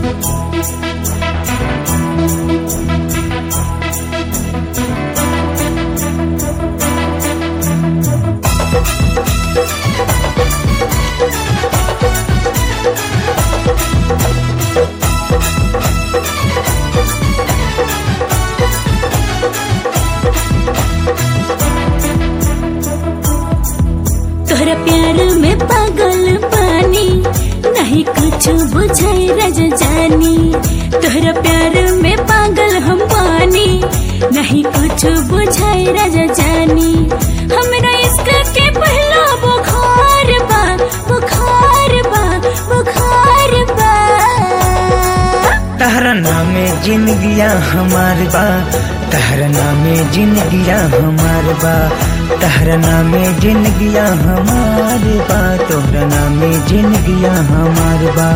तोहरा प्यार में पागल पानी नहीं कुछ बुझाई रज जानी तोहरा प्यार में पागल हम पानी नहीं कुछ बुझाई रज जानी हमरा इश्क के पहला बुखार बा बुखार बा बुखार बा तहरा नामे जिंदगिया हमार बा तहरा नामे जिंदगिया हमार बा तहरा नामे जिंदगिया हमार बा तोहरा नामे जिंदगिया हमार बा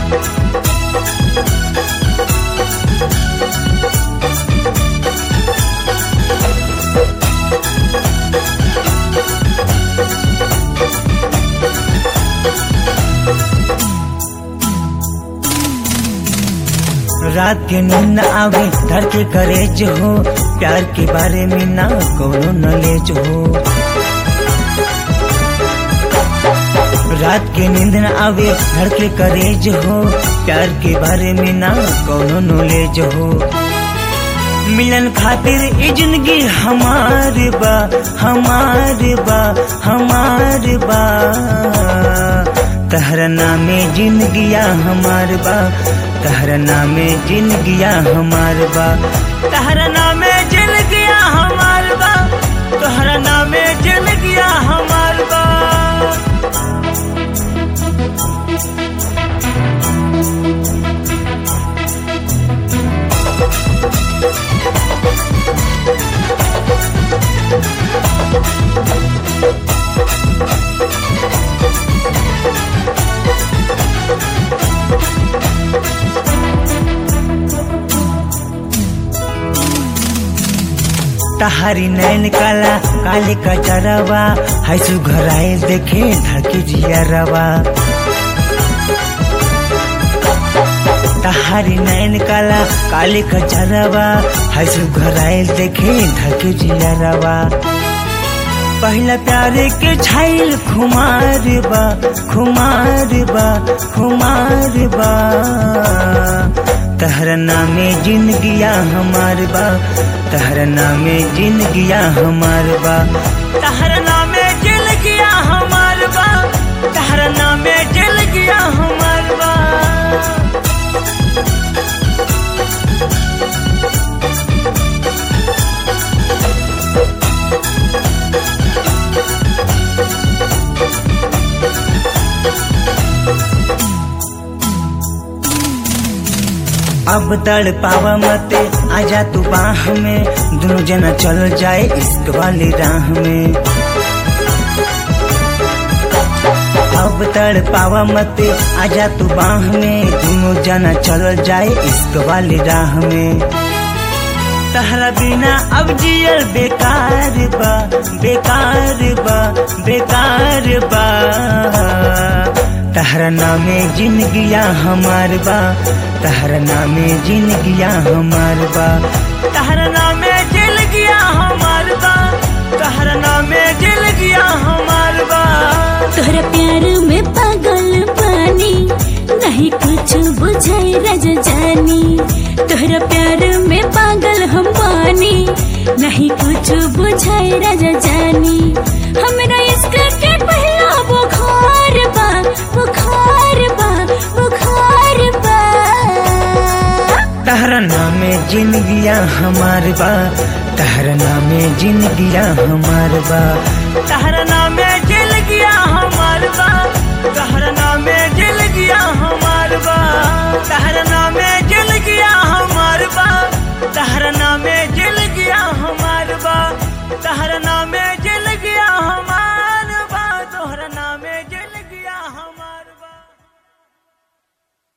रात के नींद आवे धर के करेज हो प्यार के बारे में ना कोनो नॉलेज हो रात के नींद न आवे धर के करेज हो प्यार के बारे में ना कोनो नॉलेज हो मिलन खातिर ई जिंदगी हमार बा हमार बा हमार बा तहरा नामे जिंदगिया हमार बा तहरा नामे जिंदगिया हमार बा तहरा नामे जिंदगिया हमार बा तहरा नामे जिंदगिया हमार बा तहारी नैन काला काले कचरवा है सुघराए देखे धड़के जियरवा तहारी नैन काला काले कचरवा है सुघराए देखे धड़के जियरवा पहला प्यारे के छाइल खुमार बा खुमार बा खुमार बा तहरा नामे जिंदगिया हमार बा तहरा नामे जिंदगिया हमार बा तहरा नामे जिंदगिया हमार बा तहरा नामे जिंदगिया हमार बा अब तड़ पावा मते आजा तू बाह में दोनों जना चल जाए इश्क वाली राह में अब तड़ पावा मते आजा तू बाह में दोनों जना चल जाए इश्क वाली राह में तहरा बिना अब जियल बेकार बा बेकार बा बेकार बा तहरा नामे जिंदगिया हमार बा तहरा नामे जिंदगिया हमार बा तहरा नामे जिंदगिया हमार बा तहरा नामे जिंदगिया हमार बा तोहरा प्यार में पागल पानी नहीं कुछ बुझाई रज जानी तोहरा प्यार में पागल हम पानी नहीं कुछ बुझाई रज जानी हमरा इश्क के पहला बुखार बा बुखार बा बुखार बा तहरा नामे जिंदगिया हमार बा तहरा नामे जिंदगिया हमार बा तहरा नामे जिंदगिया हमार बा तहरा नामे जिंदगिया हमार बा तहरा नामे जिंदगिया हमार